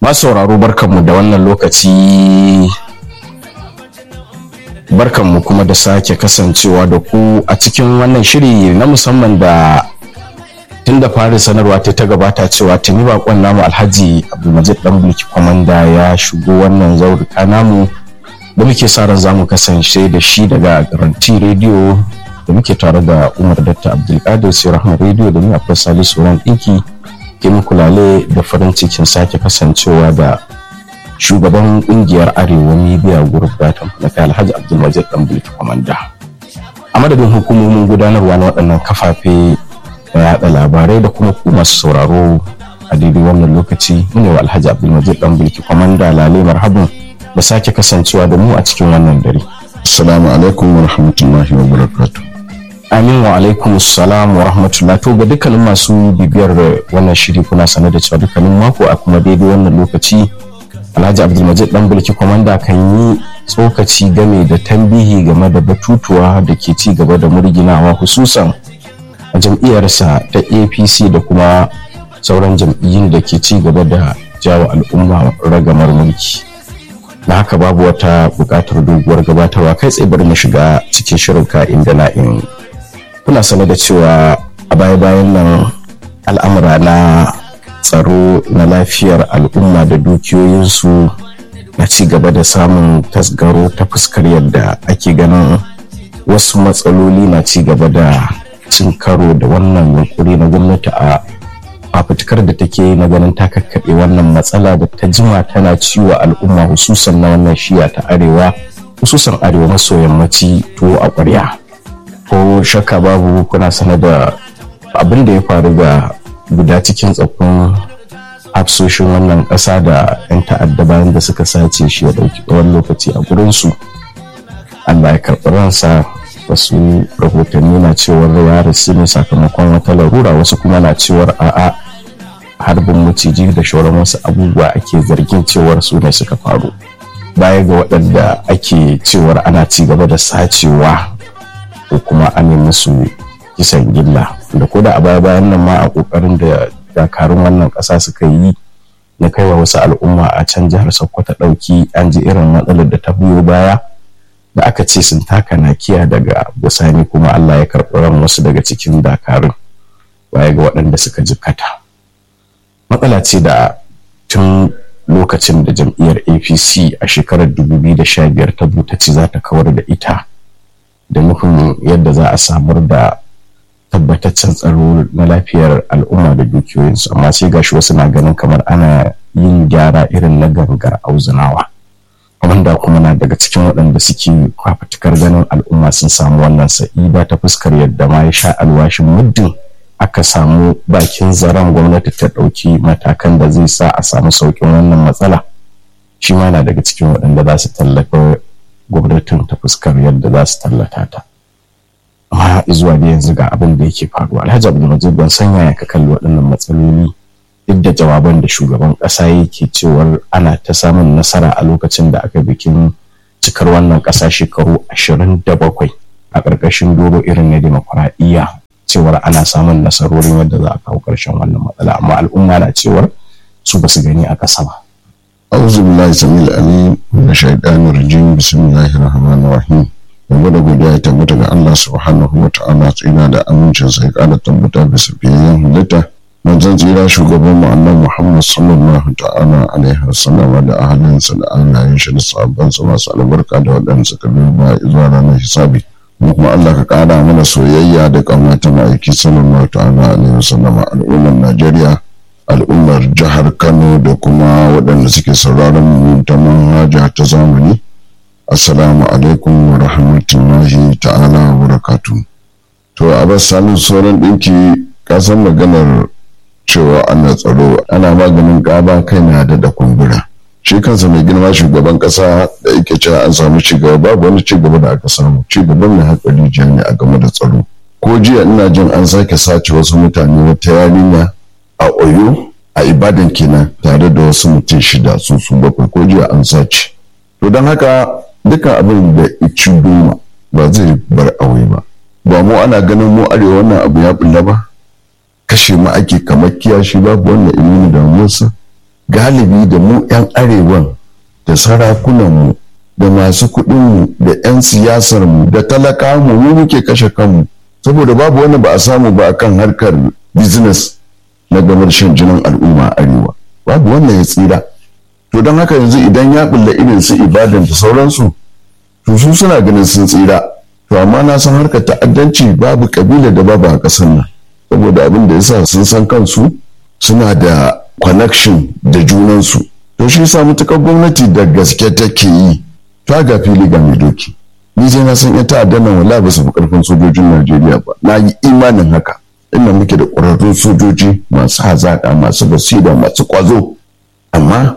masauraro barkanmu da wannan lokaci barkanmu kuma da sake kasancewa da ku a cikin wannan shiri na musamman da tun da fari sanarwa ta gabata cewa tuni bakon namu alhaji abdulmajid dan bulki kwamanda ya shigo wannan zaurika namu da muke sa ran zamu kasance da shi daga garanti rediyo da muke tare da umar datta abdulkadir sai rahman rediyo da ni akwai salisu ran ɗinki ke muku lale da farin cikin sake kasancewa da shugaban kungiyar arewa media group datan na kai alhaji abdulmajid dan bulki kwamanda a madadin hukumomin gudanarwa na waɗannan kafafe da yaɗa labarai da kuma ku masu sauraro a daidai wannan lokaci mune wa alhaji abdulmajid dan bulki kwamanda lale marhabin da sake kasancewa da mu a cikin wannan dare assalamu alaikum wa rahmatullahi wa barakatuh amin wa alaikum salam wa rahmatullah to ga dukkanin masu bibiyar wannan shiri kuna sanar da cewa dukkanin mako a kuma daidai wannan lokaci alhaji abdulmajid dan bulki kwamanda kan yi tsokaci game da tambihi game da batutuwa da ke ci gaba da murginawa hususan a jam'iyyarsa ta apc da kuma sauran jam'iyyun da ke ci gaba da jawo al'umma ragamar mulki da haka babu wata buƙatar doguwar gabatarwa kai tsaye bari mu shiga cikin shirin ka'in da na'in kuna sane da cewa a baya-bayan nan al'amura na tsaro na lafiyar al'umma da dukiyoyinsu na ci gaba da samun tasgaro ta fuskar yadda ake ganin wasu matsaloli na ci gaba da cin karo da wannan yunkuri na gwamnati a fafutukar da take na ganin ta kakkaɓe wannan matsala da ta jima tana ciwo al'umma hususan na wannan shiya ta arewa hususan arewa maso yammaci tuwo a ƙwarya ko shakka babu kuna sanar da abin da ya faru ga guda cikin tsaffin hafsoshin wannan ƙasa da 'yan ta'adda bayan da suka sace shi ya ɗauki tsawon lokaci a gurinsu allah ya karɓi ransa wasu rahotanni na cewar ya rasu ne sakamakon wata larura wasu kuma na cewar a'a harbin maciji da shauran wasu abubuwa ake zargin cewar su ne suka faru baya ga waɗanda ake cewar ana ci gaba da sacewa ko kuma an yi musu kisan gilla da ko da a baya bayan nan ma a kokarin da dakarun wannan ƙasa suka yi na kaiwa wasu al'umma a can jihar sokoto ɗauki an ji irin matsalar da ta biyo baya da aka ce sun taka nakiya daga bisani kuma Allah ya karɓi ran wasu daga cikin dakarun baya ga waɗanda suka jikkata matsala ce da tun lokacin da jam'iyyar apc a shekarar 2015 ta ta ce za ta kawar da ita da nufin yadda za a samar da tabbataccen tsaro na lafiyar al'umma da dukiyoyinsu amma sai gashi wasu na ganin kamar ana yin gyara irin na gangar auzunawa wanda kuma na daga cikin waɗanda suke kwafatukar ganin al'umma sun samu wannan sa'ida ta fuskar yadda ma ya sha alwashin muddin aka samu bakin zaren gwamnati ta ɗauki matakan da zai sa a samu sauƙin wannan matsala shi ma na daga cikin waɗanda za su tallafa gwamnatin ta fuskar yadda za su tallata ta amma zuwa da yanzu ga abin da yake faruwa alhaji abdulmajid ban san yaya ka kalli waɗannan matsaloli duk da jawaban da shugaban ƙasa yake cewar ana ta samun nasara a lokacin da aka bikin cikar wannan ƙasa shekaru ashirin da bakwai a ƙarƙashin doro irin na demokuraɗiyya cewar ana samun nasarorin yadda za a kawo ƙarshen wannan matsala amma al'umma na cewar su ba su gani a ƙasa ba. auzu billahi samil alim na shaidanir rajim bismillahir rahmanir rahim yanzu da godiya ya tabbata ga Allah subhanahu wa ta'ala tsina da amincin sai kada tabbata bisa fiyayyen halitta manzon tsira shugaban mu annabi Muhammad sallallahu ta'ala alaihi wasallam da ahalinsa da alayen shi da sahabban sa masu albarka da waɗanda suka biyo ba zuwa ranar hisabi mu kuma Allah ka ƙara mana soyayya da ƙaunata ma'aiki sallallahu ta'ala alaihi wasallam al'ummar Najeriya al'ummar jihar Kano da kuma waɗanda suke sauraron mu ta manhaja ta zamani assalamu alaikum wa rahmatullahi ta'ala wa barakatuh to a bas samun sauran ɗinki kasan maganar cewa ana tsaro ana maganin ƙaba kai na da da kumbura shi kansa mai girma shugaban ƙasa da yake cewa an samu cigaba babu wani cigaba da aka samu cigaban mai hatsari jiya ne a game da tsaro ko jiya ina jin an sake sace wasu mutane wata yarinya a oyo a ibadan kenan tare da wasu mutum shida su su bakwai ko jiya an sace to don haka dukkan abin da ici doma ba zai bar aure ba ba mu ana ganin mu arewa wannan abu ya bulla ba kashe mu ake kamar kiyashi babu wannan ilimi da musa galibi da mu 'yan arewan da sarakunanmu da masu kuɗinmu da 'yan siyasarmu da talakamu mu muke kashe kanmu saboda babu wani ba a samu ba akan harkar business na gamar shan jinin al'umma a arewa babu wannan ya tsira to don haka yanzu idan ya bulla irin su ibadan da sauransu to su suna ganin sun tsira to amma na san harkar ta'addanci babu kabila da babu a ƙasar nan saboda abin da yasa sun san kansu suna da connection da junansu to shi yasa mutukar gwamnati da gaske take yi ta ga fili ga mai doki ni je na san ita ta'addan nan wallahi ba su fi karfin sojojin Najeriya ba na yi imanin haka inda muke da ƙwararrun sojoji masu hazaƙa masu basira masu ƙwazo amma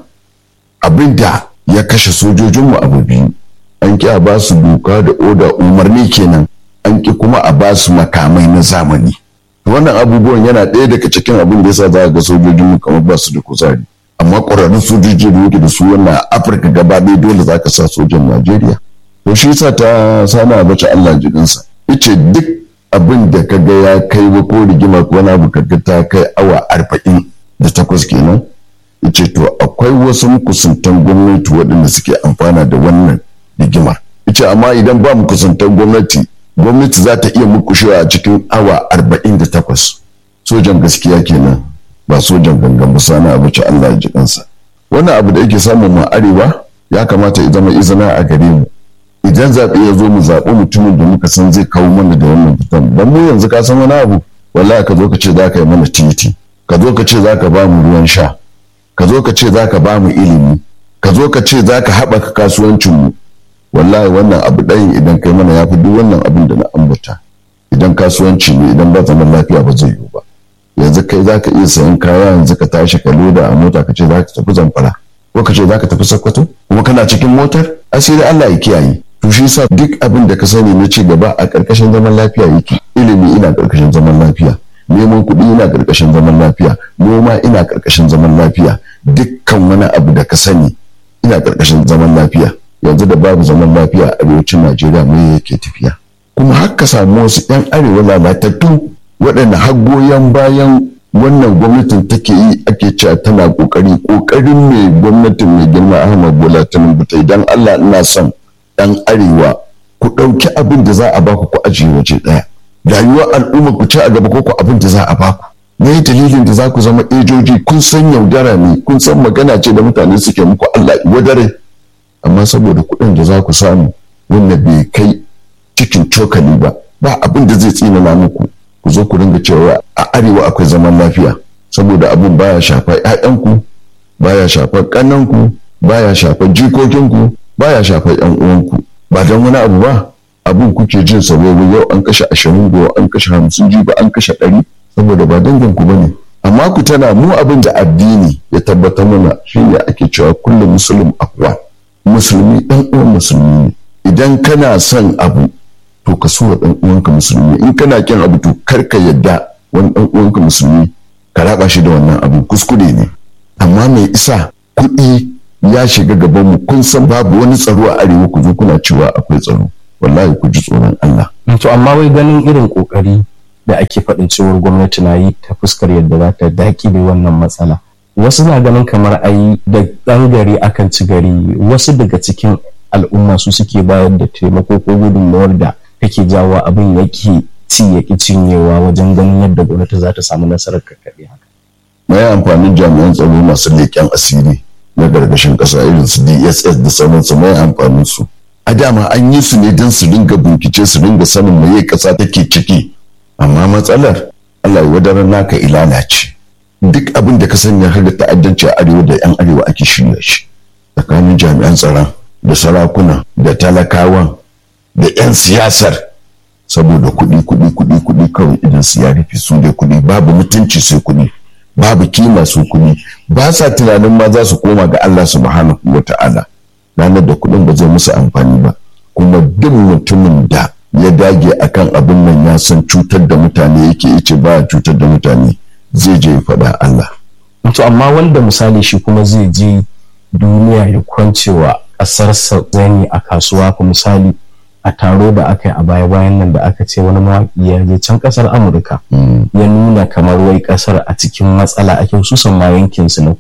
abin da ya kashe sojojinmu abu biyu an ƙi a ba su doka da oda umarni kenan an ƙi kuma a ba su makamai na zamani wannan abubuwan yana ɗaya daga cikin abin da yasa za ga sojojinmu kamar ba su da kuzari amma ƙwararrun sojoji da muke da su wannan afirka gaba ɗaya dole za ka sa sojan najeriya to shi yasa ta sana bace allah jikinsa ice duk abin da ka ga ya kai wa ko rigima ko wani abu ka ga ta kai awa arba'in da takwas kenan ice to akwai wasu kusantan gwamnati waɗanda suke amfana da wannan rigimar ice amma idan ba mu kusantan gwamnati gwamnati za ta iya mukushewa a cikin awa arba'in da takwas sojan gaskiya kenan ba sojan gangan ba sana abu ci Allah ya ji kansa wannan abu da yake samun mu arewa ya kamata ya zama izina a gare mu idan zaɓe ya zo mu zaɓi mutumin da muka san zai kawo mana da wannan fitan dan mu yanzu ka san wani abu wallahi ka zo ka ce za ka yi mana titi ka zo ka ce za ka ba mu ruwan sha ka zo ka ce za ka ba mu ilimi ka zo ka ce za ka haɓaka kasuwancinmu wallahi wannan abu ɗayin idan kai mana ya fi duk wannan abin da na ambata idan kasuwanci ne idan ba zaman lafiya ba zai yiwu ba yanzu kai za ka iya sayan kaya yanzu ka tashi ka loda a mota ka ce za ka tafi zamfara ko ka ce za ka tafi sokoto kuma kana cikin motar asiri Allah ya kiyaye to shi yasa duk abin da ka sani na ci gaba a ƙarƙashin zaman lafiya yake ilimi ina ƙarƙashin zaman lafiya neman kuɗi ina ƙarƙashin zaman lafiya noma ina ƙarƙashin zaman lafiya dukkan wani abu da ka sani ina ƙarƙashin zaman lafiya yanzu da babu zaman lafiya a arewacin najeriya me yake tafiya kuma har ka samu wasu 'yan arewa lalatattu waɗanda har goyon bayan wannan gwamnatin take yi ake cewa tana ƙoƙari ƙoƙarin mai gwamnatin mai girma ahmad bola tinubu ta idan allah ina son ɗan arewa ku ɗauki abin da za a baku ku ajiye waje ɗaya rayuwar al'umma ku ci a gaba ko ku abin da za a baku me dalilin da za ku zama ejoji kun san yaudara ne kun san magana ce da mutane suke muku allah wadare amma saboda kuɗin da za ku samu wanda bai kai cikin cokali ba ba abin da zai tsinana muku ku zo ku ringa cewa a arewa akwai zaman lafiya saboda abin baya shafar 'ya'yanku baya shafar ƙannanku baya shafar jikokinku baya shafar 'yan uwanku ba don wani abu ba abin kuke jin saboda yau an kashe ashirin go an kashe hamsin jiba an kashe ɗari saboda ba danginku ba ne amma ku tana mu abin da addini ya tabbatar mana shine ake cewa kullum musulun akwa musulmi ɗan uwan musulmi ne idan kana son abu to ka so ɗan uwanka musulmi in kana kin abu to kar ka yadda wani ɗan uwanka musulmi ka raba shi da wannan abu kuskure ne amma mai isa kuɗi ya shiga gaban mu kun san babu wani tsaro a arewa ku zo kuna cewa akwai tsaro wallahi ku ji tsoron Allah to amma wai ganin irin kokari da ake faɗin cewar gwamnati na yi ta fuskar yadda za ta daƙile wannan matsala wasu na ganin kamar ai da ɗan gari akan ci gari wasu daga cikin al'umma su suke bayar da taimako ko gudunmawar da take jawo abin yake ci ya ki cinyewa wajen ganin yadda gwamnati za ta samu nasarar kakkaɓe haka. mai amfanin jami'an tsaro masu leƙen asiri na gargashin ƙasa irin su dss da sauransu mai amfanin su a dama an yi su ne don su ringa bincike su ringa sanin me ƙasa take ciki amma matsalar allah ya wadarar naka ilala ce duk abin da ka sanya har ta'addanci a arewa da yan arewa ake shirya shi tsakanin jami'an tsaron da sarakuna da talakawan da 'yan siyasar saboda kuɗi kuɗi kuɗi kuɗi kawai idan su ya rufe su da kuɗi babu mutunci sai kuɗi babu kima su kuɗi ba sa tunanin ma za su koma ga Allah subhanahu wa ta'ala ranar da kuɗin ba zai musu amfani ba kuma duk mutumin da ya dage akan abin nan ya san cutar da mutane yake ice ba cutar da mutane zai je ya faɗa Allah. To amma wanda misali shi kuma zai je duniya ya kwancewa ƙasarsa zani a kasuwa ko misali a taro da aka yi a baya bayan nan da aka ce wani mawaƙi ya je can ƙasar amurka ya nuna kamar wai ƙasar a cikin matsala ake hususan ma yankinsu na kudu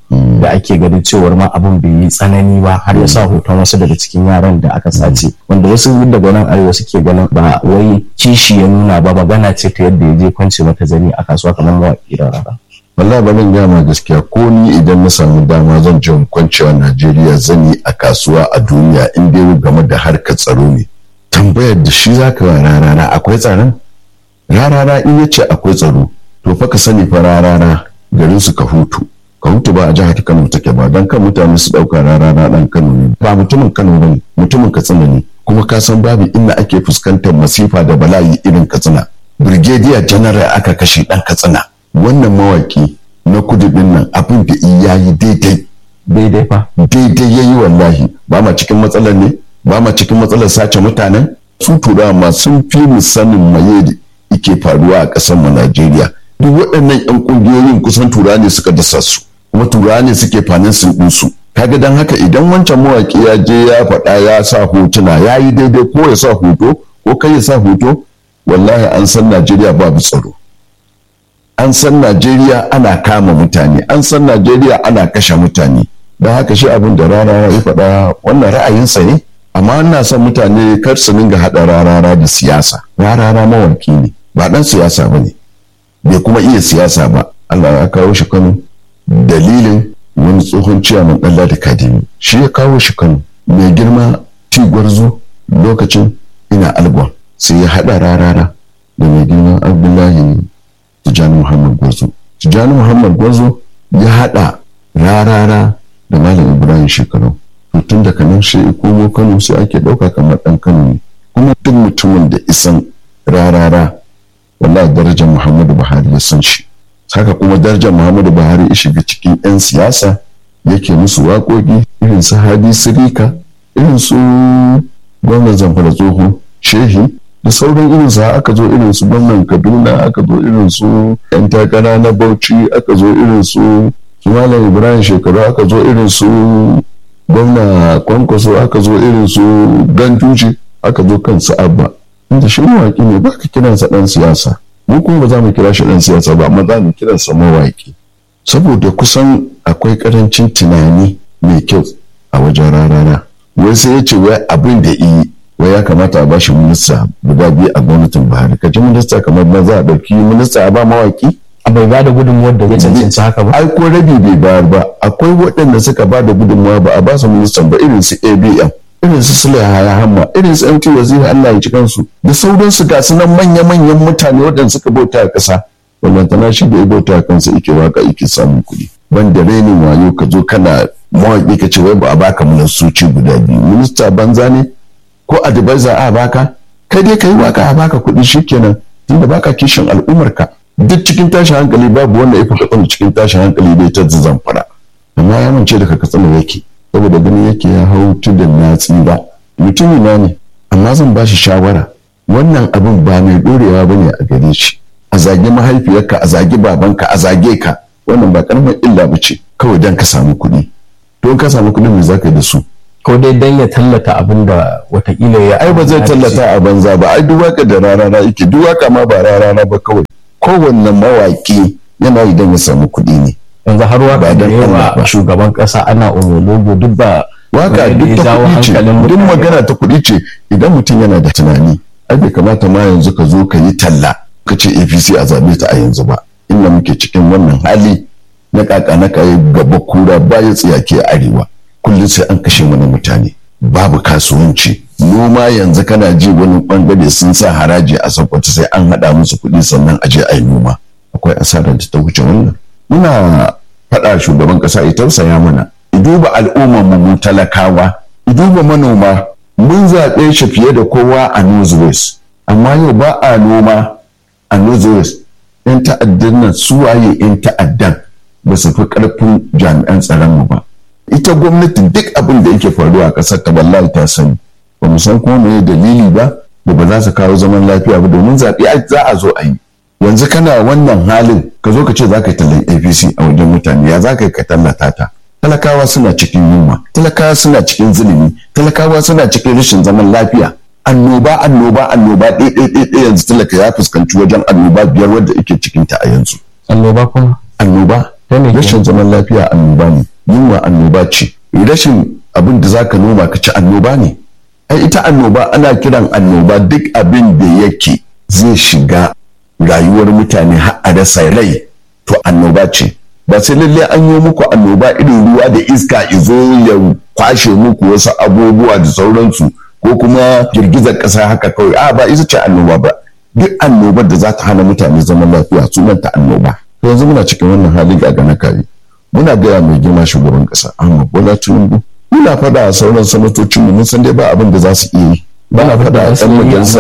da ake ganin cewar ma abin bai yi tsanani ba har ya sa hoton wasu daga cikin yaran da aka sace wanda wasu daga nan arewa suke ganin ba wai kishi ya nuna ba magana ce ta yadda ya je kwance mata zani a kasuwa kamar mawaƙi da rara. wallahi ba zan gama gaskiya ko ni idan na samu dama zan je kwancewa Najeriya zani a kasuwa a duniya in dai game da harkar tsaro ne tambayar da shi zaka wa rarara akwai tsaron rarara in yace akwai tsaro to fa ka sani fa rarara garin su ka hutu ka hutu ba a jihar Kano take ba dan kan mutane su dauka rarara dan Kano ne ba mutumin Kano bane mutumin Katsina ne kuma ka san babu inda ake fuskantar masifa da bala'i irin Katsina brigadier general aka kashe dan Katsina wannan mawaki na kudu din nan abin da ya yi daidai daidai fa daidai ya yi wallahi ba ma cikin matsalar ne ba ma cikin matsalar sace mutanen su turawa ma sun fi mu sanin maye da ike faruwa a ƙasar mu Najeriya duk waɗannan yan ƙungiyoyin kusan turawa ne suka dasa su kuma turawa ne suke fanin sun ɗin su kaga dan haka idan wancan mawaki ya je ya faɗa ya sa hotuna ya yi daidai ko ya sa hoto ko kai ya sa hoto wallahi an san Najeriya babu tsaro an san Najeriya ana kama mutane an san Najeriya ana kashe mutane don haka shi abin da rana ya faɗa wannan ra'ayinsa ne amma ina son mutane kar su dinga haɗa rarara da siyasa rarara mawaki ne ba ɗan siyasa ba ne bai kuma iya siyasa ba Allah ya kawo shi Kano dalilin wani tsohon ciyaman ɗalla da kadimi shi ya kawo shi Kano mai girma tigwarzo lokacin ina algon sai ya haɗa rarara da mai girma Abdullahi Tijjani Muhammad Gwazo. Tijjani Muhammad Gwazo ya haɗa rarara da Malam Ibrahim shekaru. To tun daga nan shi komo Kano sai ake ɗauka kamar ɗan Kano ne. Kuma duk mutumin da isan rarara wallahi darajar Muhammadu Buhari ya san shi. Haka kuma darajar Muhammadu Buhari ya shiga cikin 'yan siyasa yake musu waƙoƙi irin su Hadi Sirika irin su gwamnan Zamfara Tsoho Shehi da sauran irin su aka zo irin su gwamnan kaduna aka zo irin su yan takara na bauchi aka zo irin su su malam ibrahim shekaru aka zo irin su gwamna kwankwaso aka zo irin su ganduji aka zo kan su abba inda shi mawaki ne ba ka kiransa dan siyasa mu kuma ba za mu kira shi dan siyasa ba amma za mu kiransa mawaki saboda kusan akwai karancin tunani mai kyau a wajen rarara wai sai ya ce wai abin da yi wai ya kamata a bashi minista guda biyu a gwamnatin buhari ka ji minista kamar na za a ɗauki minista a ba mawaki a bai ba da gudunmuwar da ya cancanci haka ba ai ko rabi bai bayar ba akwai waɗanda suka ba da gudunmuwa ba a ba su ministan ba irin su abm irin su sule haya hamma irin su mt waziri allah ya ci kansu da sauransu ga su nan manya-manyan mutane waɗanda suka bauta a ƙasa wallantana shi da ya bauta a kansa ike waka ike samun kuɗi ban da renin wayo ka zo kana mawaƙi ka ce wai ba a baka ministoci guda biyu minista banza ne ko advisor a baka kai dai ka yi waka a baka kuɗi shikenan tunda baka kishin al'ummarka duk cikin tashin hankali babu wanda ya fi katsina cikin tashin hankali dai ta zamfara amma ya mance daga katsina yake saboda ganin yake ya hau tudun na tsira mutumi na ne amma zan ba shi shawara wannan abin ba mai dorewa ba ne a gare shi a zage mahaifiyarka a zage babanka a zage ka wannan ba karamin illa ba ce kawai don ka samu kuɗi don ka samu kuɗin me za ka yi da su ko dai dan ya tallata abin da watakila ya ai ba zai tallata a banza ba ai duk waka da rarara yake duk waka ma ba rarara ba kawai kowanne mawaki yana idan ya samu kuɗi ne yanzu har waka da dan Allah yawa ba. shugaban kasa ana umologo duk ba waka wanda duk ya ta jawo kuɗi ce hankalin duk mutane. magana ta kuɗi ce idan mutum yana da tunani ai bai kamata ma yanzu ka zo ka yi talla ka ce apc a zaɓe ta a yanzu ba inda muke cikin wannan hali na kaka na kayi gaba kura baya tsiyake a arewa kullum sai an kashe mana mutane babu kasuwanci noma yanzu kana ji wani bangare sun sa haraji a sakwata sai an haɗa musu kuɗi sannan a je a yi noma akwai asarar da ta wuce wannan muna faɗa shugaban ƙasa ya tausaya mana i duba al'ummar mu mu talakawa i duba manoma mun zaɓe shi fiye da kowa a northwest amma yau ba a noma a northwest yan ta'addan nan su waye yan ta'addan ba su fi ƙarfin jami'an tsaron mu ba ita gwamnati duk abin da yake faruwa a ƙasar ta wallahi ta sani ba mu san kuma me dalili ba da ba za su kawo zaman lafiya ba domin zaɓe ai za a zo a yi yanzu kana wannan halin ka zo ka ce za ka yi tallan apc a wajen mutane ya za ka yi ka tallata ta talakawa suna cikin yunwa talakawa suna cikin zulumi talakawa suna cikin rashin zaman lafiya annoba annoba annoba ɗaya ɗaya ɗaya ɗaya yanzu talaka ya fuskanci wajen annoba biyar wadda ake cikin ta a yanzu annoba kuma annoba rashin zaman lafiya annoba ne yunwa annoba ce rashin abin da zaka noma ka ci annoba ne ai ita annoba ana kiran annoba duk abin da yake zai shiga rayuwar mutane har a rasa rai to annoba ce ba sai lalle an yi muku annoba irin ruwa da iska izo ya kwashe muku wasu abubuwa da sauransu ko kuma girgizar ƙasa haka kawai a ba ita ce annoba ba duk annobar da za ta hana mutane zaman lafiya sunanta annoba to yanzu muna cikin wannan hali ga na kare muna gaya mai girma shugaban ƙasa Ahmad Bola Tinubu muna faɗa a sauran sanatocin mu mun san dai ba abin da za su iya yi ba a faɗa a ɗan majalisar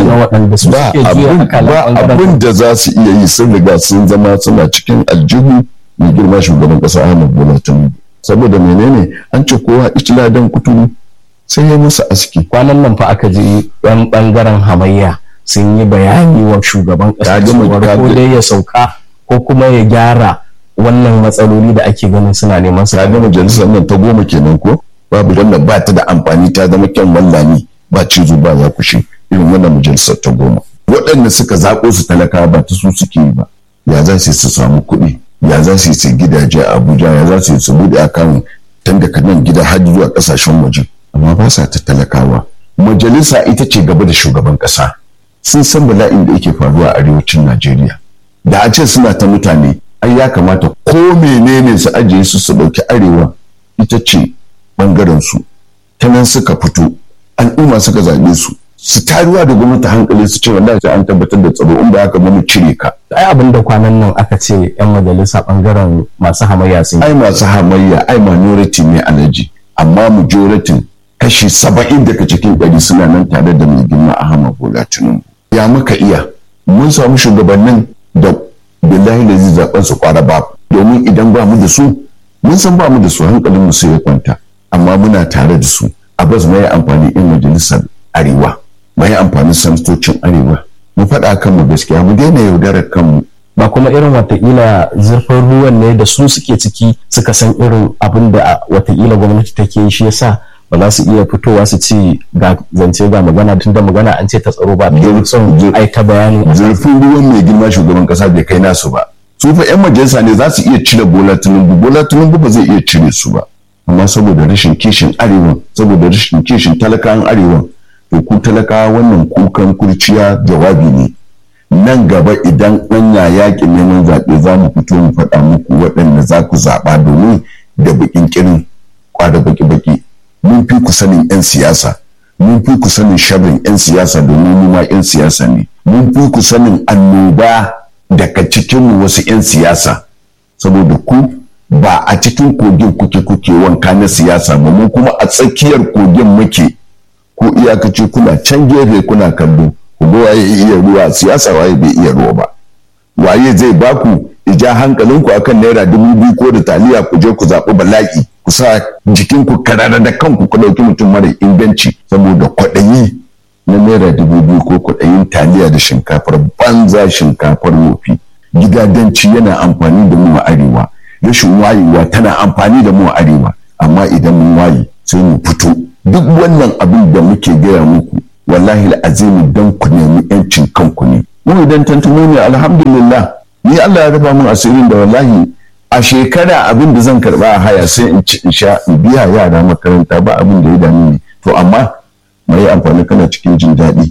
tarayya ba abin da za su iya yi sun riga sun zama suna cikin aljihu mai girma shugaban ƙasa Ahmad Bola Tinubu saboda menene an ce kowa icila dan kuturu sai ya musu aski kwanan nan fa aka ji yan bangaren hamayya sun yi bayani wa shugaban ƙasa cewar ko dai ya sauka ko kuma ya gyara wannan matsaloli da ake ganin suna neman su ga majalisar nan ta goma kenan ko babu wannan ba ta da amfani ta zama kyan wallani ba cizo ba za ku shi irin wannan majalisar ta goma waɗanda suka zaƙo su talaka ba ta su suke yi ba ya za su su samu kuɗi ya za su yi gidaje a abuja ya za su yi su buɗe akan tun daga nan gida har zuwa ƙasashen waje amma ba sa ta talakawa majalisa ita ce gaba da shugaban ƙasa sun san bala'in da yake faruwa a arewacin najeriya da a ce suna ta mutane ai ya kamata ko menene su ajiye su su ɗauki arewa ita ce ɓangaren su ta nan suka fito al'umma suka zaɓe su su taruwa da gwamnati hankali su ce wallahi sai an tabbatar da tsaro in ba haka ba mu cire ka ai abin da kwanan nan aka ce yan majalisa bangaren masu hamayya sun ai masu hamayya ai minority ne alaji amma majority kashi saba'in daga cikin ɗari suna nan tare da mai girma Ahmad Bola Tinubu ya muka iya mun samu shugabannin da billahi da zai zaben su kwara ba domin idan ba mu da su mun san ba mu da su hankalin mu sai ya kwanta amma muna tare da su a bas mai amfani in majalisar arewa mai amfani sanatocin arewa mu faɗa kanmu gaskiya mu daina yaudarar kanmu ba kuma irin watakila zurfin ruwan ne da su suke ciki suka san irin abin da watakila gwamnati take shi yasa ba za su iya fitowa su ci ga zance ga magana tun da magana an ce ta tsaro ba da son ai ta bayani zurfin ruwan mai girma shugaban kasa bai kai nasu ba su fa yan majalisa ne za su iya cire bola tinubu bola tinubu ba zai iya cire su ba amma saboda rashin kishin arewa saboda rashin kishin talakawan arewa to ku talakawa wannan kukan kurciya jawabi ne nan gaba idan anya yaƙin neman zaɓe za mu fito mu faɗa muku waɗanda za ku zaɓa domin da baƙin kirin kwada baki-baki mun fi ku sanin 'yan siyasa mun fi ku sanin sharrin 'yan siyasa domin mu ma 'yan siyasa ne mun fi ku sanin annoba daga cikinmu wasu 'yan siyasa saboda ku ba a cikin kogin kuke kuke wanka na siyasa ba mu kuma a tsakiyar kogin muke ko iyakaci kuna can gefe kuna kallo ku ga waye iya ruwa siyasa waye bai iya ruwa ba waye zai baku ija hankalinku akan naira dubu biyu ko da taliya ku je ku zaɓi bala'i ku sa jikinku karara da kanku ku ɗauki mutum mara inganci saboda kwaɗayi na naira dubu biyu ko kwaɗayin taliya da shinkafar banza shinkafar wofi gidadanci yana amfani da mu a arewa rashin wayewa tana amfani da mu a arewa amma idan mun waye sai mu fito duk wannan abin da muke gaya muku wallahi azimi dan ku nemi yancin kanku ne mu idan tantumo ne alhamdulillah ni Allah ya rufa mun asirin da wallahi a shekara abin da zan karba a haya sai in ci in sha in biya yara makaranta ba abin da ya dame ni to amma mai amfani kana cikin jin daɗi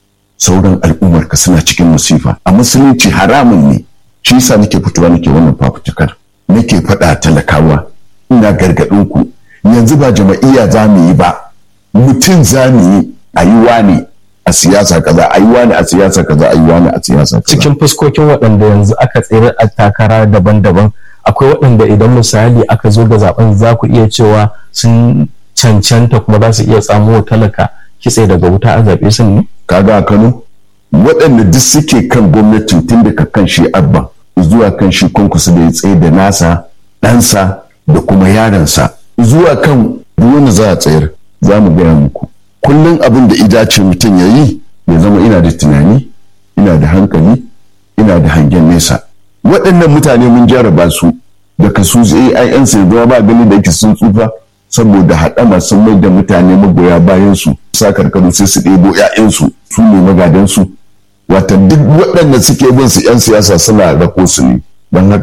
sauran al'ummar ka suna cikin musifa a musulunci haramun ne shi yasa nake fitowa nake wannan fafutukar nake faɗa talakawa ina gargaɗin ku yanzu ba jama'iyya za mu yi ba mutum za mu yi a yi wani a siyasa kaza a yi wani a siyasa kaza a yi wani a siyasa kaza cikin fuskokin waɗanda yanzu aka tsere a takara daban-daban akwai waɗanda idan misali aka zo ga zaben za ku iya cewa sun cancanta kuma za su iya tsamo talaka kitse daga wuta a zaɓe sun ne kaga a Kano waɗanda duk suke kan gwamnatin tun daga kan shi abba zuwa kan shi kunkusu da ya tsaye da nasa ɗansa da kuma yaransa zuwa kan wanda za a tsayar za mu gaya muku kullum abin da idace mutum ya yi ya zama ina da tunani ina da hankali ina da hangen nesa waɗannan mutane mun jaraba su da kasu AIN sai zama ba gani da yake sun tsufa saboda haɗama sun mai da mutane magoya bayan su sa karkaru sai su ɗebo 'ya'yansu su ne magadansu wata duk waɗanda suke bin su 'yan siyasa suna rako su ne don haka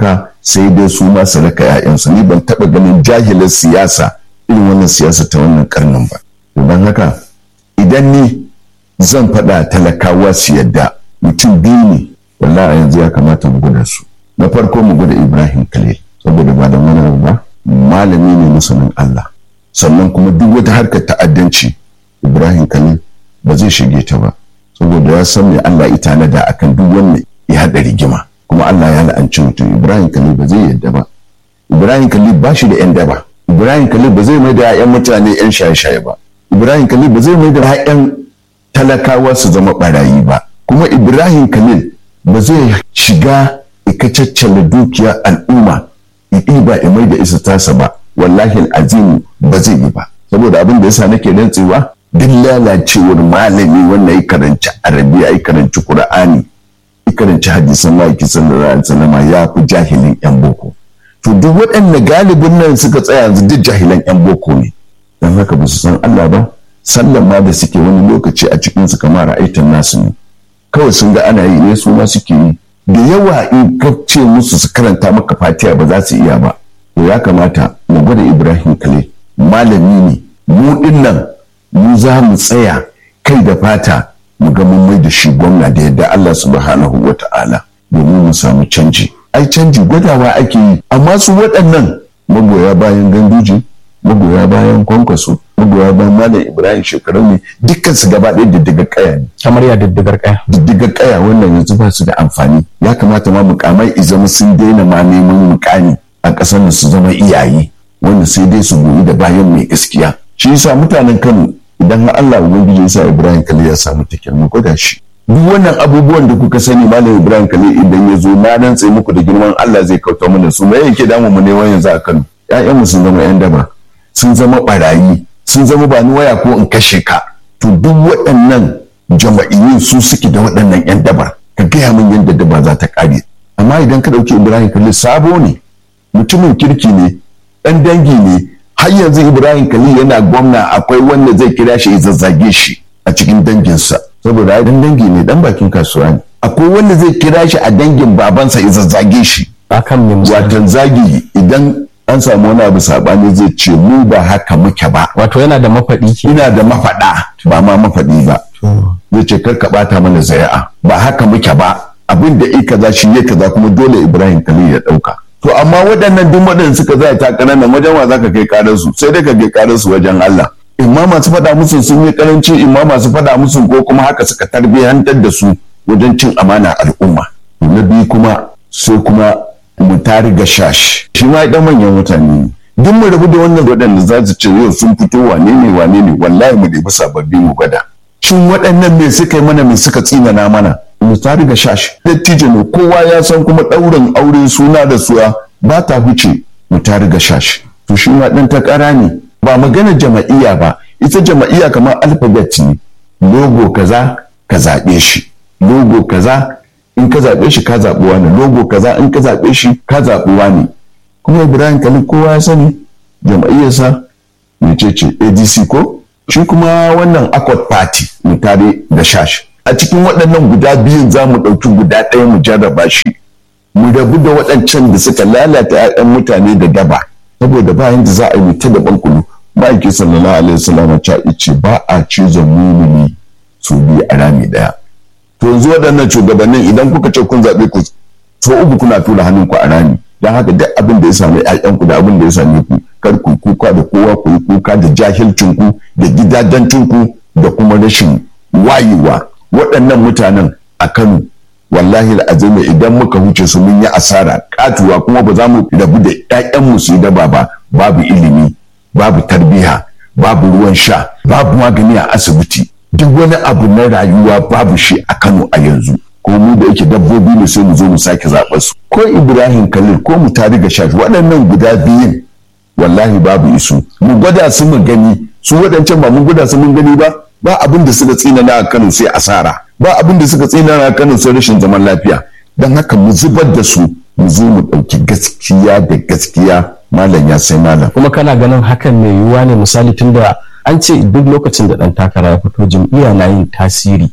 sai dai su ma su raka 'ya'yansu ni ban taɓa ganin jahilin siyasa irin wannan siyasa ta wannan karnin ba don haka idan ni zan faɗa talakawa su yadda mutum biyu ne wallahi yanzu ya kamata mu gwada su na farko mu gwada ibrahim khalil saboda ba da wani ba malami ne masanin allah sannan kuma duk wata harkar ta'addanci ibrahim khalil ba zai shige ta ba saboda ya san me allah ita na da akan duk wanda ya haɗa rigima kuma allah ya la'anci mutum ibrahim khalil ba zai yadda ba ibrahim khalil ba shi da yan daba ibrahim khalil ba zai mai da 'ya'yan mutane 'yan shaye-shaye ba ibrahim khalil ba zai mai da 'ya'yan talakawa su zama barayi ba kuma ibrahim khalil ba zai shiga ikacaccala dukiyar al'umma ɗiba ya mai da isa tasa ba wallahi azim ba zai yi ba saboda abin da yasa nake rantsewa duk lalacewar malami wanda ya karanci arabiya ya karanci qur'ani ya karanci hadisan maki sallallahu alaihi wasallam ya fi jahilin yan boko to duk waɗanda galibin nan suka tsaya yanzu duk jahilan yan boko ne don haka ba su san Allah ba sallan ma da suke wani lokaci a cikin su kamar ra'aitan nasu ne kawai sun ga ana yi ne su ma suke yi da yawa in ka ce musu su karanta maka fatiha ba za su iya ba to ya kamata mu gwada ibrahim kale malami ne mu din nan mu za mu tsaya kai da fata mu ga mun mai da shi gwamna da yadda Allah subhanahu wa ta'ala domin mu samu canji ai canji gwadawa ake yi amma su waɗannan magoya bayan ganduje magoya bayan kwankwaso magoya bayan malam ibrahim shekaru ne dukkan su gaba ɗaya diddigar kaya ne kamar ya diddigar kaya diddigar kaya wannan yanzu ba su da amfani ya kamata ma mukamai izama sun daina ma neman mukami a ƙasar da su zama iyaye wanda sai dai su goyi da bayan mai gaskiya shi yasa mutanen kano idan har Allah ubangiji ya sa ibrahim kale ya samu takirma gwada shi duk wannan abubuwan da kuka sani malam ibrahim kale idan ya zo na rantse muku da girman Allah zai kauta mana su me yake damu mu ne yanzu a kano ƴaƴanmu sun zama ƴan daba sun zama barayi sun zama ba ni waya ko in kashe ka to duk waɗannan jama'iyyun su suke da waɗannan 'yan dabar ka gaya min yadda daba za ta ƙare amma idan ka ɗauki ibrahim kalli sabo ne mutumin kirki ne ɗan dangi ne har yanzu ibrahim kalli yana gwamna akwai wanda zai kira shi ya zazzage shi a cikin danginsa saboda ai dan dangi ne dan bakin kasuwa ne akwai wanda zai kira shi a dangin babansa ya zazzage shi akan me watan zagi idan an samu wani abu sabani zai ce mu ba haka muke ba wato yana da mafaɗi ke ina da mafaɗa ba ma mafaɗi ba zai ce kar ka bata mana zari'a ba haka muke ba abin da i kaza shi ya kaza kuma dole ibrahim khalil ya ɗauka to amma waɗannan duk waɗanda suka zai ta nan wajen wa zaka kai karar su sai dai ka kai karar su wajen Allah imma masu faɗa musu sun yi karanci imma masu faɗa musu ko kuma haka suka tarbiyyantar da su wajen cin amana al'umma na biyu kuma sai kuma mu tari ga shash shi ma dan manyan mutane ne duk mu rabu da wannan waɗanda za su ce yau sun fito wane ne wane ne wallahi mu ɗebi sababbi mu gwada shin waɗannan me suka yi mana me suka tsinana mana mu tari ga shash dattijo ne kowa ya san kuma ɗaurin aure suna da suwa ba ta huce mu tari ga shash to shi ma ɗan takara ne ba magana jama'iyya ba ita jama'iyya kamar alphabet ne logo kaza ka zaɓe shi logo kaza in ka zaɓe shi ka zaɓi wani logo kaza in ka zaɓe shi ka zaɓi wani kuma ibrahim kalli kowa ya sani jama'iyyarsa mece ce adc ko shi kuma wannan accord party mu tare da shash a cikin waɗannan guda biyun za mu ɗauki guda ɗaya mu jarraba shi mu rabu da waɗancan da suka lalata 'ya'yan mutane da daba saboda ba yanda za a yi ta da bankulu ma'aiki sallallahu alaihi wasallam ta ce ba a cizon mumini su biyu a rami ɗaya to yanzu waɗannan shugabannin idan kuka ce kun zaɓe ku so uku kuna tura hannun ku a rami don haka duk abin da ya sami ƴaƴanku da abin da ya same ku kar ku kuka da kowa ku yi kuka da jahilcin ku da gidajancin ku da kuma rashin wayewa waɗannan mutanen a Kano wallahi azumi idan muka huce su mun yi asara katuwa kuma ba za mu rabu da ƴaƴanmu su yi daba ba babu ilimi babu tarbiya babu ruwan sha babu magani a asibiti duk wani abu na rayuwa babu shi a Kano a yanzu ko mu da yake dabbobi ne sai mu zo mu sake zaɓar su ko Ibrahim Khalil ko mu tari ga shafi waɗannan guda biyun wallahi babu isu mu gwada su mu gani su waɗancan ba mun gwada su mun gani ba ba abin da suka tsinana a Kano sai asara ba abin da suka tsinana a Kano sai rashin zaman lafiya don haka mu zubar da su mu zo mu ɗauki gaskiya da gaskiya malam ya sai malam kuma kana ganin hakan mai yiwuwa ne misali tunda an ce duk lokacin da ɗan takara ya fito jam'iyya na yin tasiri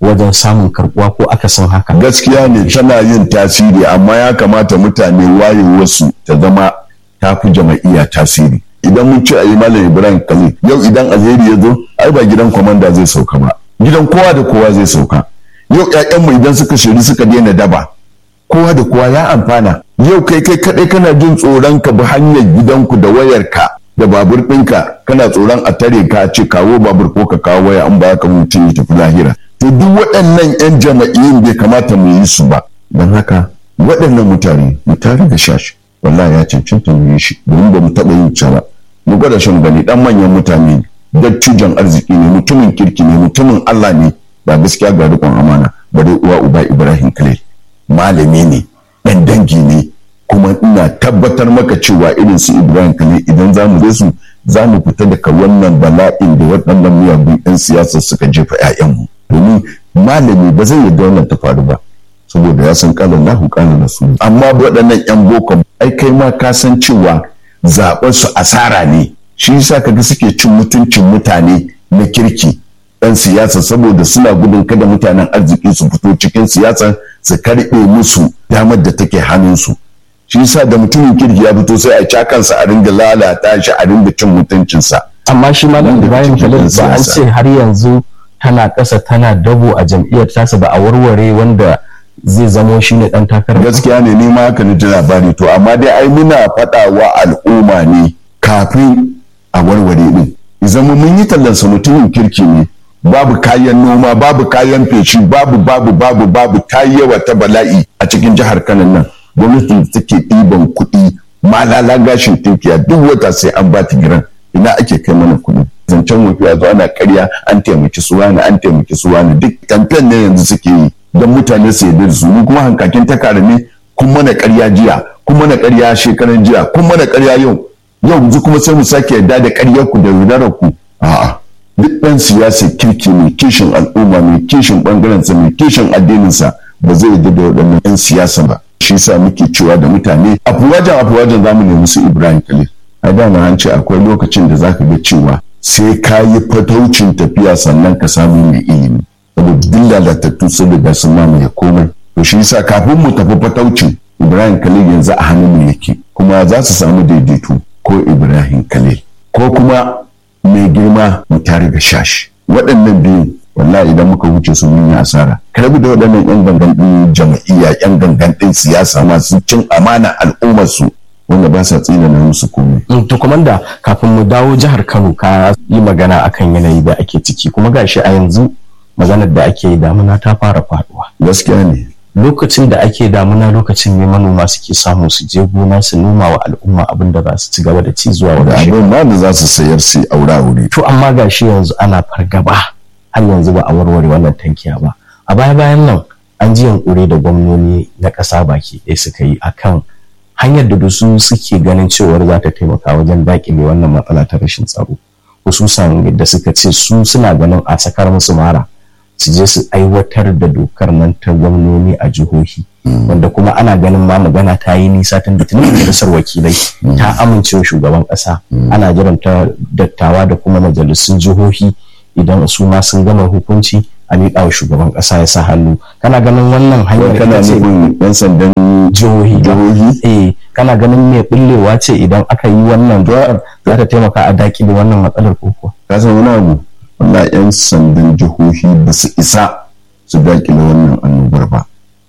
wajen samun karbuwa ko akasin haka gaskiya ne tana yin tasiri amma ya kamata mutane wayewarsu ta zama ta fi jama'iyya tasiri idan mun ce a yi malam ibrahim khalil yau idan alheri ya zo ai ba gidan kwamanda zai sauka ba gidan kowa da kowa zai sauka yau ƴaƴanmu idan suka shiri suka daina daba kowa da kowa ya amfana yau kai kai kaɗai kana jin tsoron ka bi hanyar gidanku da wayarka da babur ɗinka kana tsoron a tare ka ce kawo babur ko ka kawo waya an ba ka mutum ya tafi lahira to duk waɗannan 'yan jama'iyyun bai kamata mu yi su ba don haka waɗannan mutane mu tare da shashi wallahi ya cancanta mu yi shi domin ba mu taɓa yin ba mu gwada shan gani ɗan manyan mutane ne dattijan arziki ne mutumin kirki ne mutumin Allah ne ba gaskiya ga riƙon amana ba dai uwa uba Ibrahim Khalil malami ne ɗan dangi ne kuma ina tabbatar maka cewa irin su Ibrahim Khalil idan za mu su za mu fita daga wannan bala'in da waɗannan miyagun 'yan siyasa suka jefa 'ya'yanmu domin malami ba zai yarda wannan ta faru ba saboda ya san kalan lahu kalan rasul amma waɗannan 'yan boko ai kai ma ka san cewa zaɓen su asara ne shi yasa kaga suke cin mutuncin mutane na kirki ɗan siyasa saboda suna gudun kada mutanen arziki su fito cikin siyasa su karɓe musu damar da take hannunsu shi yasa da mutumin kirki ya fito sai a cakansa a ringa lalata shi a ringa cin mutuncinsa amma shi malam ibrahim khalil ba an ce har yanzu tana ƙasa tana dabo a jam'iyyar tasa ba a warware wanda zai zamo shi ne ɗan takarar gaskiya ne ni ma haka ni ji labari to amma dai ai muna faɗa wa al'umma ne kafin a warware din zama mun yi tallansa mutumin kirki ne babu kayan noma babu kayan feshi babu babu babu babu ta yawa ta bala'i a cikin jihar Kano nan gwamnatin da take ɗiban kuɗi malala gashin tinkiya duk wata sai an ba ta giran ina ake kai mana kuɗi zancen wafi a zo ana karya an taimaki su wani an taimaki su wani duk kamfen ne yanzu suke yi don mutane su yarda da su ni kuma hankakin ta ne kun mana karya jiya kun mana karya shekaran jiya kun mana karya yau yau yanzu kuma sai mu sake yarda da karyar ku da yaudarar ku a'a duk ɗan siyasa kirki mai kishin al'umma mai kishin ɓangarensa mai kishin addininsa ba zai yarda da waɗannan 'yan siyasa ba shi sa muke cewa da mutane afuwajen afuwajen za mu nemi su ibrahim khalil a dama an ce akwai lokacin da zaka ga cewa sai ka yi fataucin tafiya sannan ka samu mai ilimi saboda duk lalatattu sun riga sun mamaye komai to shi yasa kafin mu tafi fataucin ibrahim khalil yanzu a hannun mu yake kuma za su samu daidaito ko ibrahim khalil ko kuma mai girma mu tare da shashi waɗannan biyu wallahi idan muka wuce su mun yi asara karbi da waɗannan yan gangan ɗin jama'iyya yan gangan ɗin siyasa masu cin amana al'ummar su wanda ba sa tsina na musu komai. to komanda kafin mu dawo jihar Kano ka yi magana akan yanayi da ake ciki kuma gashi a yanzu maganar da ake yi damuna ta fara faduwa. gaskiya ne lokacin da ake damuna lokacin ne manoma suke samu su je gona su noma wa al'umma abin da za su ci gaba da ci zuwa da wani abin ma da za su sayar su aura wuri to amma gashi yanzu ana fargaba har yanzu ba a warware wannan tankiya ba a baya bayan nan an ji yankuri da gwamnoni na ƙasa baki ɗaya suka yi akan hanyar da su suke ganin cewar za ta taimaka wajen daƙile wannan matsala ta rashin tsaro hususan da suka ce su suna ganin a sakar musu mara su je su aiwatar da dokar nan ta gwamnoni a jihohi wanda kuma ana ganin ma magana ta yi nisa tun da tunan majalisar wakilai ta amincewa shugaban ƙasa ana jiran ta dattawa da kuma majalisun jihohi idan su ma sun gama hukunci a miƙa wa shugaban ƙasa ya sa hannu kana ganin wannan hanyar kana ita ce nufin yan sandan jihohi ba? jihohi eh kana ganin mai bullewa ce idan aka yi wannan dokar za ta taimaka a dakile wannan matsalar koko ka san wani abu wallahi yan sandan jihohi ba su isa su dakile wannan annobar ba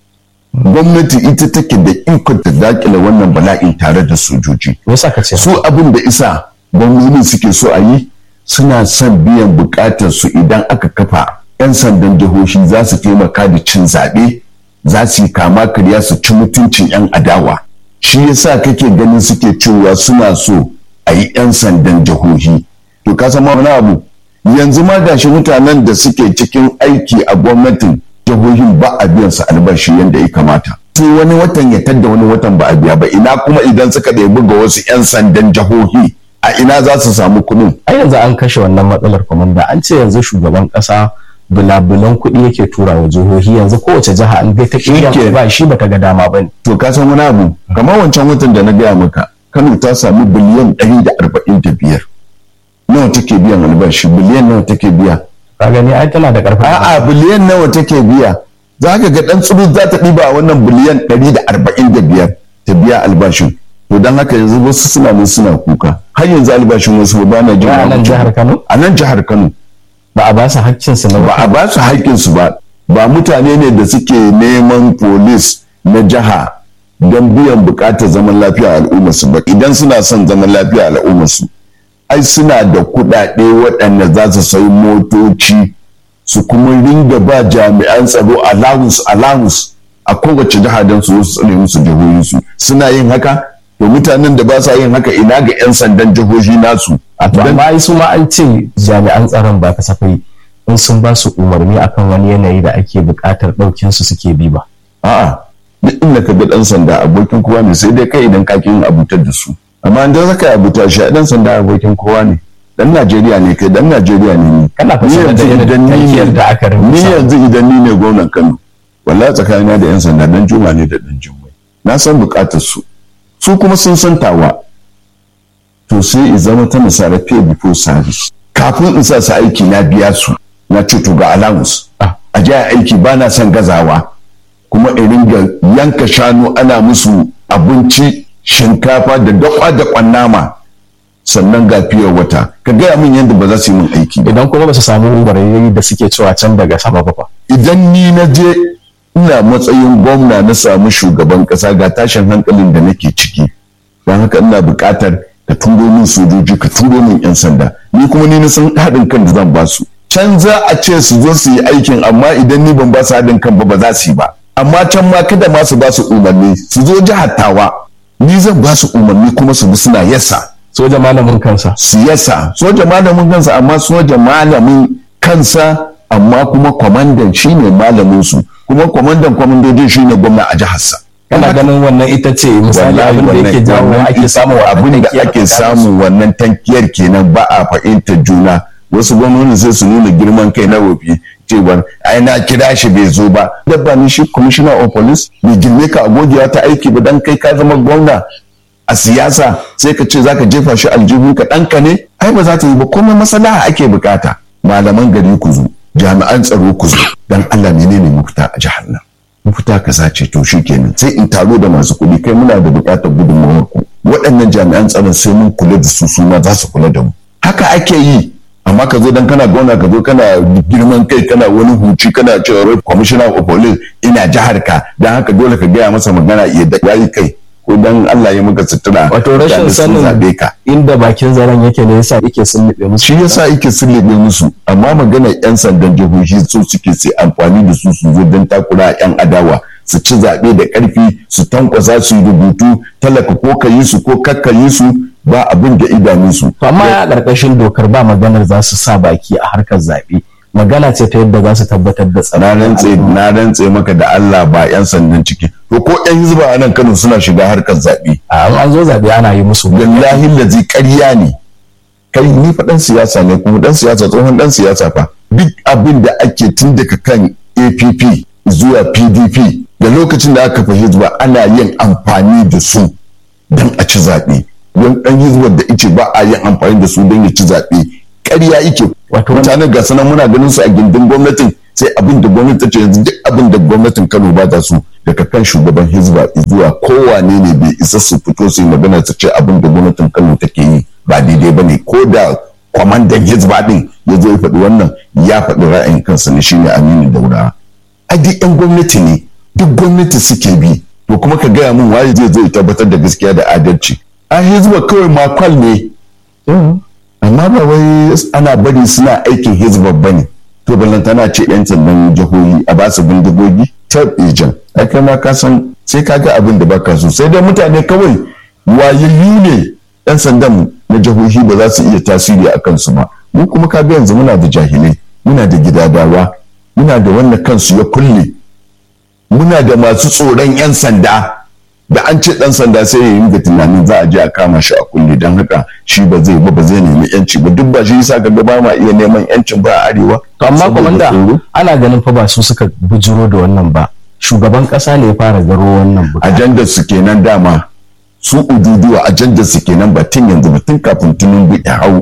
gwamnati ita take da ikon ta dakile wannan bala'in tare da sojoji me yasa ka ce su abin da isa gwamnati suke so a yi suna son biyan bukatar su idan aka kafa 'yan sandan jihohi za su taimaka da cin zaɓe za su yi kama karya su ci mutuncin 'yan adawa shi yasa kake ganin suke cewa suna so a yi 'yan sandan jihohi to ka san ma wani abu yanzu ma gashi mutanen da suke cikin aiki a gwamnatin jihohin ba a biyan su albashi yadda ya kamata sai wani watan ya tadda wani watan ba a biya ba ina kuma idan suka ɗebi ga wasu 'yan sandan jihohi a ina za su samu kuɗin a yanzu an kashe wannan matsalar kwamanda an ce yanzu shugaban ƙasa bulabulan kuɗi yake tura wa jihohi yanzu kowace jiha an gai ta Shike. ƙiyan ba shi bata ga dama ba ne to ka san wani abu kamar wancan watan da na gaya maka kano ta sami biliyan ɗari da arba'in da biyar nawa take biyan albashi biliyan nawa take biya ka gani ai tana da karfin a'a biliyan nawa take biya za ka ga dan tsuru za ta ɗiba wannan biliyan ɗari da arba'in da biyar ta biya albashin to don haka yanzu wasu suna nan suna kuka har yanzu albashin wasu ba na jin a nan jihar Kano a nan jihar Kano ba a ba su haƙƙin su na ba a ba su haƙƙin su ba ba mutane ne da suke neman polis na jiha don biyan buƙatar zaman lafiya al'ummar su ba idan suna son zaman lafiya al'ummar su ai suna da kuɗaɗe waɗanda za su sayi motoci su kuma ringa ba jami'an tsaro allowance allowance a kowace jiha don su su tsare musu jihohinsu suna yin haka to mutanen da ba sa yin haka ina ga 'yan sandan jihohi nasu a to amma ai su ma an ce jami'an tsaron ba kasafai in sun ba su umarni akan wani yanayi da ake buƙatar ɗaukin su suke bi ba a'a duk inda ka ga ɗan sanda abokin kowa ne sai dai kai idan ka yin abutar da su amma idan zaka abuta shi ɗan sanda abokin kowa ne dan Najeriya ne kai dan Najeriya ne ni kana fasara da irin tankiyar da aka ni rubuta yanzu idan ni ne gwamnan Kano wallahi tsakanina da yan sanda dan juma ne da dan jummai na san bukatar su su kuma sun san tawa to sai i zama ta misali pay before service kafin in sa su aiki na biya su na ce to ga allowance a ji aiki ba na son gazawa kuma in ringa yanka shanu ana musu abinci shinkafa da dakwa da kwannama sannan ga fiye wata ka gaya min yadda ba za su yi min aiki ba idan kuma ba su samu barayi da suke cewa can daga sama ba fa idan ni na je ina matsayin gwamna na samu shugaban kasa ga tashin hankalin da nake ciki don haka ina buƙatar ka turo min sojoji ka turo min yan sanda ni kuma ni na san haɗin kan da zan ba su can za a ce su zo su yi aikin amma idan ni ban ba su haɗin kan ba ba za su yi ba amma can ma kada ma su ba su umarni su zo jihar tawa ni zan ba su umarni kuma su bi suna yasa soja malamin kansa siyasa soja malamin kansa amma soja malamin kansa amma kuma kwamandan shine malamin su kuma kwamandan kwamandojin shine gwamna a jiharsa kana ganin wannan ita ce misali abin da yake jawo ake samun abin da ake samun wannan tankiyar kenan ba a fahimtar juna wasu gwamnati sai su nuna girman kai na wofi cewar ai na kira shi bai zo ba dabba ni shi commissioner of police bai girme ka agogiya ta aiki ba dan kai ka zama gwamna a siyasa sai ka ce zaka jefa shi aljihu ka ɗanka ne ai ba za ta yi ba komai maslaha ake bukata malaman gari ku zo jami'an tsaro ku zo dan Allah menene mafita a jihar nan mafita kaza ce to kenan sai in taro da masu kuɗi kai muna da bukatar gudunmawar ku waɗannan jami'an tsaron sai mun kula da su su ma za su kula da mu haka ake yi amma ka zo dan kana gona ka zo kana girman kai kana wani huci kana cewa commissioner of police ina jihar ka dan haka dole ka gaya masa magana ya da yayi kai ko dan Allah ya maka sutura wato rashin sanin inda bakin zaren yake ne yasa yake sullube musu shi yasa yake sullube musu amma magana yan sandan jihohi su suke sai amfani da su su zo don takura yan adawa su ci zaɓe da ƙarfi su tankwasa su yi rubutu talaka ko ka yi su ko kakka yi su ba abin da idanunsu. To amma a ƙarƙashin dokar ba maganar za su sa baki a harkar zaɓe. Magana ce ta yadda za su tabbatar da tsaro. Na rantse na rantse maka da Allah ba 'yan sandan ciki. To ko 'yan hizba a nan Kano suna shiga harkar zaɓe. A an zo zaɓe ana yi musu. Wallahi lazi ƙarya ne. Kai ni fa ɗan siyasa ne kuma ɗan siyasa tsohon ɗan siyasa fa. Duk abin da ake tun daga kan APP zuwa PDP da lokacin da aka fi hizba ana yin amfani da su don a ci zaɓe. wani dan hizbar da ice ba a yin amfani da su don ya ci zaɓe ƙarya ike wato mutanen ga sanan muna ganin su a gindin gwamnatin sai abin da gwamnati ta ce yanzu duk abin da gwamnatin Kano ba ta su daga kan shugaban hizba zuwa kowane ne bai isa su fito su yi magana su ce abin da gwamnatin Kano take yi ba daidai ba ne ko da kwamandan hizba din ya zo ya faɗi wannan ya faɗi ra'ayin kansa ne shine Aminu Daura a duk 'yan gwamnati ne duk gwamnati suke bi to kuma ka gaya min waye zai zo ya tabbatar da gaskiya da adalci a hizba kawai makwal ne amma ba wai ana bari suna aikin hizba ba ne to ballantana ce yan sandan jihohi a basu bindigogi ta ejan ai kai ma ka san sai ka ga abin da baka so sai dai mutane kawai wayayyu ne yan sandan na jihohi ba za su iya tasiri a kansu ba mu kuma ka ga yanzu muna da jahilai muna da gidadawa muna da wanda kansu ya kulle muna da masu tsoron yan sanda da an ce dan sanda sai ya yi tunanin za a je a kama shi a kulle don haka shi ba zai ba ba zai nemi yanci ba duk ba shi yasa ga ba ma iya neman yancin ba a arewa to amma komanda ana ganin fa ba su suka bujiro da wannan ba shugaban kasa ne ya fara garo wannan bukata ajandar su kenan dama su ududuwa ajandar su kenan ba tun yanzu ba tun kafin tunun ya hau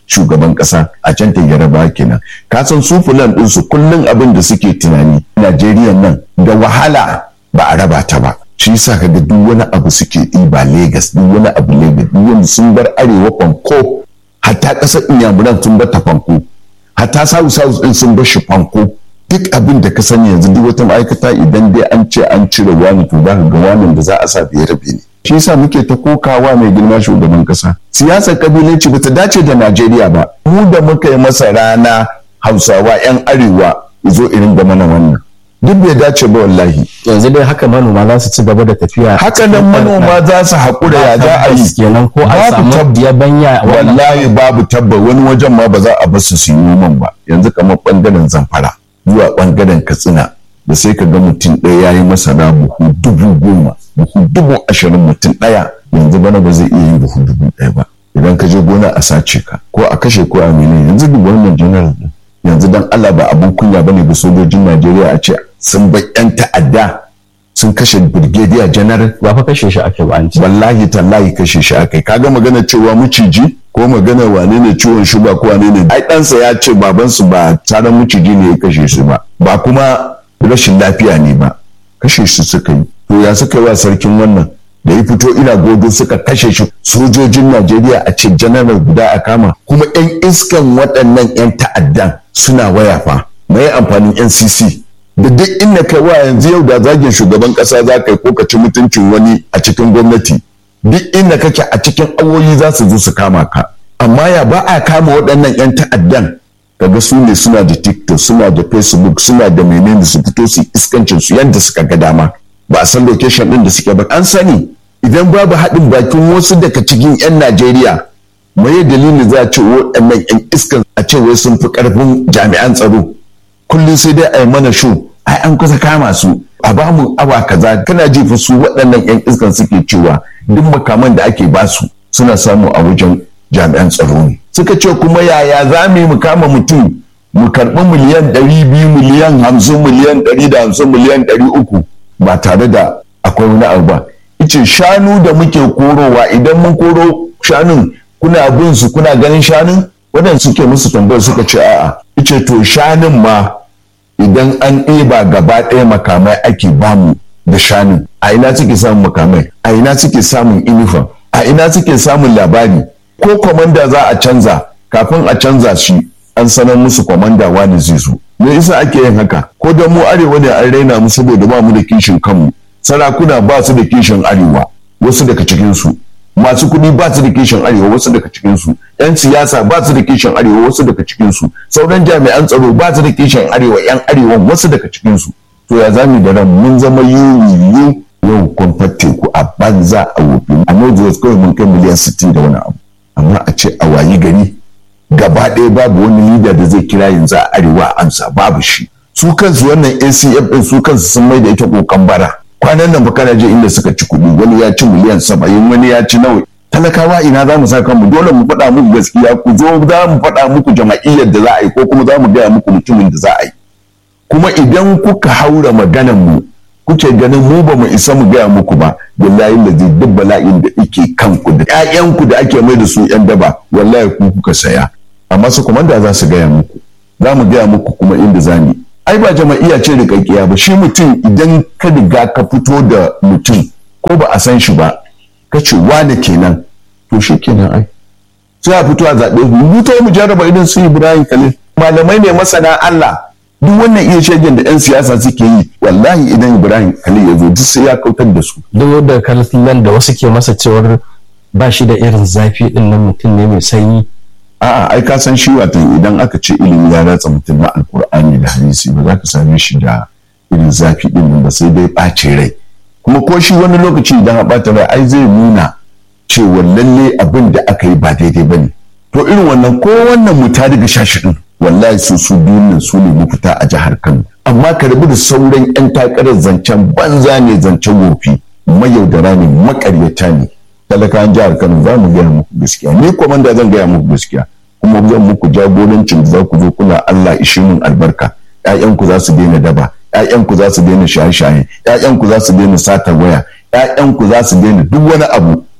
shugaban kasa a can ta yaraba kenan ka san su fulan din su kullun abin da suke tunani Najeriya nan da wahala ba a raba ta ba shi yasa kaga duk wani abu suke ɗiba Legas duk wani abu Legas duk wani sun bar arewa fanko hatta ƙasar inyamuran sun bar ta fanko hatta south south din sun bar shi fanko duk abin da ka sani yanzu duk wata ma'aikata idan dai an ce an cire wani to za ka ga wani da za a sa biye rabe ne shi yasa muke ta kokawa mai girma shugaban kasa siyasar kabilanci bata dace da Najeriya ba mu da muka yi masa rana Hausawa yan arewa zo irin da mana wannan duk bai dace ba wallahi yanzu dai haka manoma za su ci gaba da tafiya haka nan manoma za su haƙura ya za a yi kenan ko an samu yabanya wallahi babu tabba wani wajen ma ba za a bar su su yi noman ba yanzu kamar bangaren zamfara zuwa bangaren katsina da sai ka ga mutum ɗaya ya yi masara buhu dubu goma buhu dubu ashirin mutum ɗaya yanzu bana ba zai iya yin buhu dubu ɗaya ba idan ka je gona a sace ka ko a kashe ko a mene yanzu duk wannan general din yanzu dan Allah ba abun kunya bane ga sojojin Najeriya a ce sun bai yan ta'adda sun kashe brigadier general ba fa kashe shi ake ba an ce wallahi tallahi kashe shi akai kaga magana cewa muciji ko magana wane ne ciwon shuga ko wane ne ai ɗansa ya ce babansu ba tsaron muciji ne ya kashe su ba ba kuma rashin lafiya ne ba kashe su suka yi to ya suka yi wa sarkin wannan da ya fito ina godo suka kashe shi sojojin Najeriya a ce janaral guda a kama kuma 'yan iskan waɗannan 'yan ta'addan suna waya fa mai amfanin NCC da duk inda kai wa yanzu yau da zagin shugaban ƙasa za ka yi ko ka ci mutuncin wani a cikin gwamnati duk inda kake a cikin awoyi za su zo su kama ka amma ya ba a kama waɗannan 'yan ta'addan kaga su ne suna da tiktok suna da facebook suna da menene su fito su iskancin su yadda suka ga dama ba a san location din da suke ba an sani idan babu haɗin bakin wasu daga cikin 'yan najeriya mai dalili za a ce waɗannan 'yan iskan a ce wai sun fi ƙarfin jami'an tsaro kullum sai dai a yi mana shu ai an kusa kama su a ba mu awa kaza kana ji fa su waɗannan 'yan iskan suke cewa duk makaman da ake basu suna samu a wajen jami'an tsaro ne suka ce kuma yaya za mu yi mu kama mutum mu karɓi miliyan ɗari biyu miliyan hamsin miliyan ɗari da hamsin miliyan ɗari uku ba tare da akwai wani abu ba ice shanu da muke korowa idan mun koro shanun kuna bin su kuna ganin shanun waɗanda suke musu tambayar suka ce a'a ice to shanun ma idan an ɗeba gaba ɗaya makamai ake bamu da shanun a ina suke samun makamai a ina suke samun inifam a ina suke samun labari ko kwamanda za a canza kafin a canza shi an sanar musu kwamanda wani zai zo me yasa ake yin haka ko da mu arewa ne an raina mu saboda ba mu da kishin kanmu sarakuna ba su da kishin arewa wasu daga cikin su masu kuɗi ba su da kishin arewa wasu daga cikin su yan siyasa ba su da kishin arewa wasu daga cikin su sauran jami'an tsaro ba su da kishin arewa yan arewa wasu daga cikin su to ya zami da ran mun zama yiwu yau kwamfar teku a banza a wofi a northwest kawai mun kai miliyan 60 da wani abu amma a ce a wayi gari gaba ɗaya babu wani leader da zai kira yanzu a arewa amsa babu shi su kansu wannan acf din su kansu sun mai da ita kokan bara kwanan nan kana je inda suka ci kuɗi wani ya ci miliyan saba'in wani ya ci nawa talakawa ina za mu sa kanmu dole mu faɗa muku gaskiya ku zo za mu faɗa muku jama'iyyar da za a yi ko kuma za mu gaya muku mutumin da za a yi kuma idan kuka haura maganan mu kuke ganin mu ba mu isa mu gaya muku ba billahi da zai duk bala'in da ike kanku da ƴaƴanku da ake mai da su ƴan daba wallahi ku kuka saya amma su komanda za su gaya muku za mu gaya muku kuma inda za ni ai ba jama'iyya ce rikakkiya ba shi mutum idan ka riga ka fito da mutum ko ba a san shi ba ka ce wane kenan to shi kenan ai sai a fito a zaɓe mu ta mu jarraba idan su Ibrahim Khalil malamai ne masana Allah duk wannan iya shegen da 'yan siyasa suke yi wallahi idan ibrahim khalil ya zo duk sai ya kautar da su duk da kallon da wasu ke masa cewar ba shi da irin zafi din nan mutum ne mai sanyi a'a ai ka san shi watan idan aka ce ilimi ya ratsa mutum na alkur'ani da hadisi ba za ka same shi da irin zafi din nan ba sai dai ɓace rai kuma ko shi wani lokaci idan a ɓata rai ai zai nuna cewa lalle abin da aka yi ba daidai ba ne to irin wannan ko wannan mu ta daga shashi din wallahi su su biyun nan su ne mafita a jihar Kano amma ka rabu da sauran yan takarar zancen banza ne zancen wofi mayaudara ne makaryata ne talakawan jihar Kano za mu gaya muku gaskiya ni komanda zan gaya muku gaskiya kuma zan muku jagorancin da za ku zo kuna Allah ishe min albarka ƴaƴanku za su daina daba ƴaƴanku za su daina shaye-shaye ƴaƴanku za su daina satar waya ƴaƴanku za su daina duk wani abu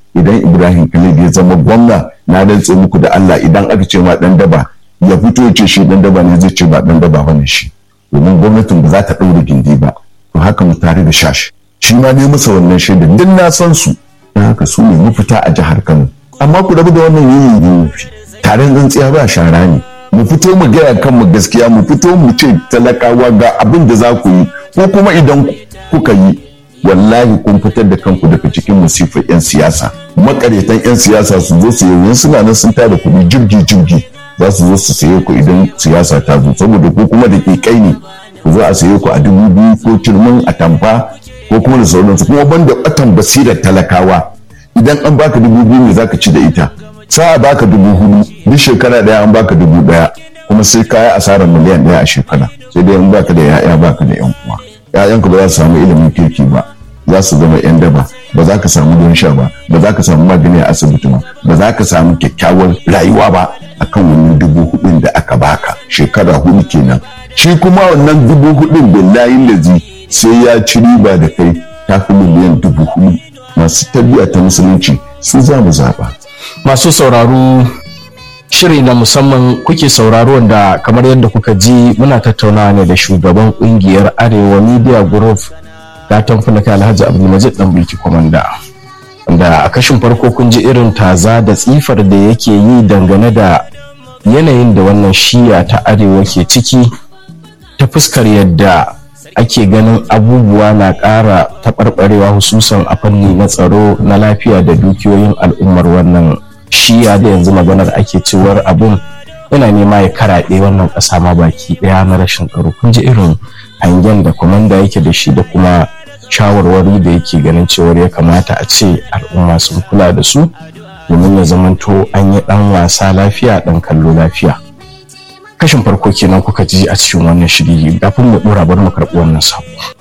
idan ibrahim khalid ya zama gwamna na rantse muku da allah idan aka ce ma dan daba ya fito ya ce shi dan daba ne zai ce ba dan daba bane shi domin gwamnatin ba za ta ɗaure gindi ba to haka mu tare da shashi shi ma ne masa wannan shaida duk na san su don haka su ne mafita a jihar kano amma ku rabu da wannan yini ne taron tsintsiya ba shara ne mu fito mu gaya kanmu gaskiya mu fito mu ce talakawa ga abin da za ku yi ko kuma idan kuka yi wallahi kun fitar da kanku daga cikin musifar 'yan siyasa makaretan 'yan siyasa su zo su yi suna nan sun tada kuɗi jirgi jirgi za su zo su saye ku idan siyasa ta zo saboda ko kuma da ke kai ne ku zo a saye ku a dubu biyu ko turmin a tamfa ko kuma da sauransu kuma banda batan basirar talakawa idan an baka dubu biyu ne zaka ci da ita sa baka dubu hudu duk shekara daya an baka dubu daya kuma sai ka yi asarar miliyan daya a shekara sai dai in baka da ya'ya baka da yan uwa ya'yanka ba za su samu ilimin kirki ba za su zama yan daba ba za ka samu don sha ba ba za ka samu magani a asibiti ba ba za ka samu kyakkyawar rayuwa ba akan wannan dubu hudun da aka baka shekara hudu kenan shi kuma wannan dubu hudun billahi lazi sai ya ci riba da kai ta fi miliyan dubu hudu masu tarbiyya ta musulunci su za mu zaba masu sauraro shiri na musamman kuke sauraro wanda kamar yadda kuka ji muna tattaunawa ne da shugaban kungiyar arewa media group gatan fulaka alhaji abdulmajid dan bulki komanda da a kashin farko kun ji irin taza da tsifar da yake yi dangane da yanayin da wannan shiya ta arewa ke ciki ta fuskar yadda ake ganin abubuwa na ƙara taɓarɓarewa hususan a fanni na tsaro na lafiya da dukiyoyin al'ummar wannan shiya da yanzu maganar ake cewar abun yana nema ya karaɗe wannan ƙasa ma baki ɗaya na rashin tsaro kun ji irin hangen da kwamanda yake da shi da kuma shawarwari da yake ganin cewar ya kamata a ce al'umma sun kula da su domin ya zamanto an yi ɗan wasa lafiya ɗan kallo lafiya kashin farko kenan kuka ji a cikin wannan shiri kafin mu ɗora bar mu karɓi wannan sako